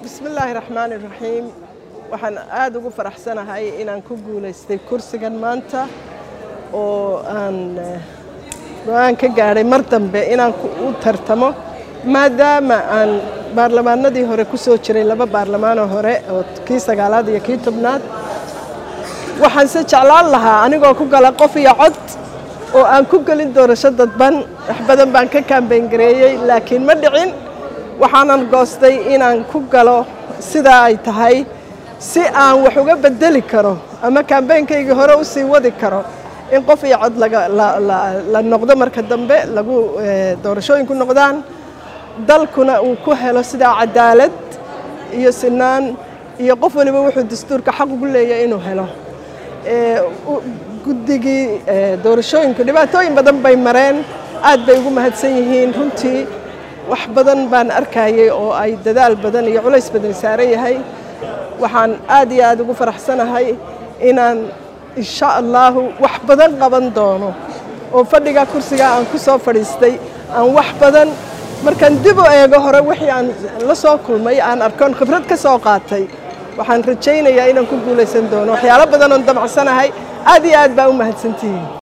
bismillaahi raxmaani raxiim waxaan aada ugu faraxsanahay inaan ku guulaystay kursigan maanta oo aan go-aan ka gaadhay mar dambe inaan u tartamo maadaama aan baarlamaanadii hore ku soo jiray laba baarlamaanoo hore oo kii sagaalaad iyo kii tobnaad waxaanse jeclaan lahaa anigoo ku gala qof iyo cod oo aan ku gelin doorasho dadban wax badan baan ka kaambeyn gareeyey laakiin ma dhicin waxaanan goostay inaan ku galo sidaa ay tahay si aan wax uga bedeli karo ama kaambeynkaygii hore u sii wadi karo in qof iyo cod la noqdo marka dambe lagu doorashooyinku noqdaan dalkuna uu ku helo sidaa cadaalad iyo sinaan iyo qof waliba wuxuu dastuurka xaq ugu leeyahay inuu helo guddigii doorashooyinku dhibaatooyin badan bay mareen aad bay ugu mahadsan yihiin runtii wax badan baan arkayay oo ay dadaal badan iyo culays badan saaran yahay waxaan aad iyo aad ugu faraxsanahay inaan insha allaahu wax badan qaban doono oo fadhiga kursiga aan ku soo fadhiistay aan wax badan markaan dib u eego hore wixii aan la soo kulmay aan arkoon khibrad ka soo qaatay waxaan rajaynayaa inaan ku guulaysan doono waxyaalo badan oon damacsanahay aad iyo aad baa u mahadsantihiin